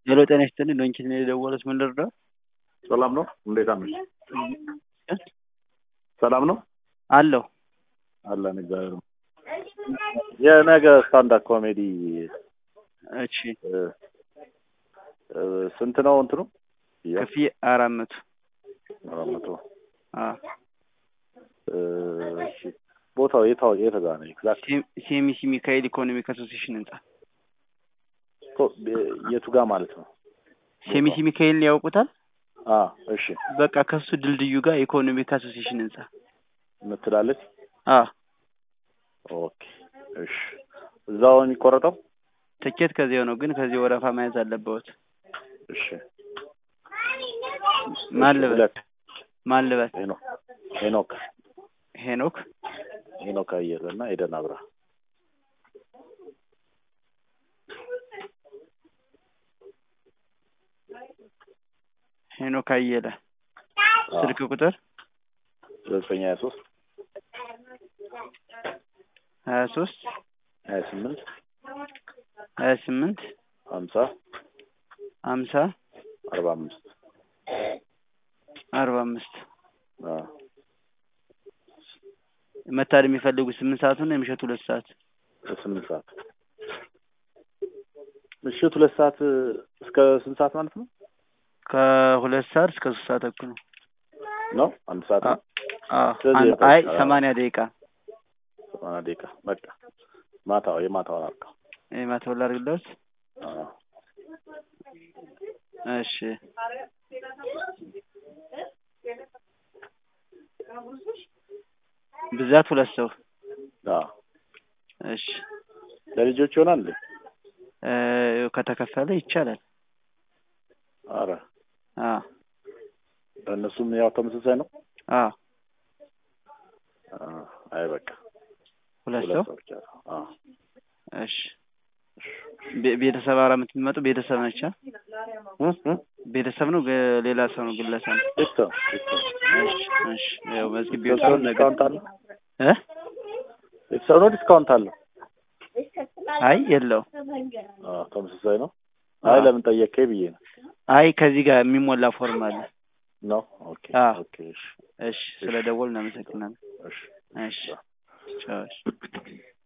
ሄሎ ጤና ይስጥልኝ ዶንኪት ነው የደወሉት ምን ልርዳው ሰላም ነው? እንዴት አመሽ? ሰላም ነው አለሁ አለን እግዚአብሔር ይመስገን። የነገ ስታንዳፕ ኮሜዲ እሺ እ፣ እ፣ ስንት ነው እንትኑ? ያ ክፍያ አራት መቶ አራት መቶ አ እ፣ እሺ ቦታው የታው የት ጋር ነው? ኤግዛክት ሴም- ሴሚሲ ሚካኤል ኢኮኖሚክ አሶሲሽን ህንጻ የቱ ጋር ማለት ነው? ሴሚሲ ሚካኤል ያውቁታል አ እሺ በቃ ከሱ ድልድዩ ጋር ኢኮኖሚክ አሶሲሽን ህንጻ ምትላለች። አ ኦኬ እሺ እዛው የሚቆረጠው? ትኬት ከዚያው ነው ግን ከዚህ ወረፋ መያዝ አለበት እሺ ማን እሺ፣ ልበል ሁለት ማን ልበል ሄኖክ ሄኖክ ሄኖክ ሄኖክ አየለ እና ኤደን አብራ ሄኖክ አየለ አ፣ ስልክ ቁጥር ዘጠኝ ሀያ ሶስት ሀያ ሶስት ሀያ ስምንት ሀያ ስምንት ሀምሳ ሀምሳ አርባ አምስት አርባ አምስት አ፣ መታደም የሚፈልጉ ስምንት ሰዓቱን ነው የምሸቱ ሁለት ሰዓት ስምንት ሰዓት ምሽት ሁለት ሰዓት እስከ ስንት ሰዓት ማለት ነው? ከሁለት ሰዓት እስከ ሶስት ሰዓት ተኩል ነው ነው አንድ ሰዓት ነው? አ ስለዚህ አን- የጠዋት አይ ሰዓት- ሰማንያ ደቂቃ ሰማንያ ደቂቃ በቃ ማታው የማታው አልካ ማተወላ አድርግለት እሺ ብዛት ሁለት ሰው እሺ ለልጆች ይሆናል እንዴ? እ፣ ከተከፈለ ይቻላል አረ አ ለእነሱም ያው ተመሳሳይ ነው። አ አ፣ አይ በቃ ሁለት ሁለት ሰው ሰው ብቻ ነው። አ፣ እሺ ቤ- ቤተሰብ አራ የምትመጡ ቤተሰብ ነች አ? እ እ ቤተሰብ ነው ግ- ሌላ ሰው ነው ግለሰብ ነው ቤተሰብ ቤተሰብ እሺ እሺ ያው መዝግቤ ቤተሰብ ወጣሁ ነገር ዲስካውንት አለው? እ ቤተሰብ ነው ዲስካውንት አለው? አይ የለው አ፣ ተመሳሳይ ነው። አይ ለምን ጠየቀኝ ብዬ ነው። አይ ከዚህ ጋር የሚሞላ ፎርም አለ ነው ኦኬ አ። ኦኬ እሺ እሺ ስለ ደወል እናመሰግናለን እሺ እሺ ቻው እሺ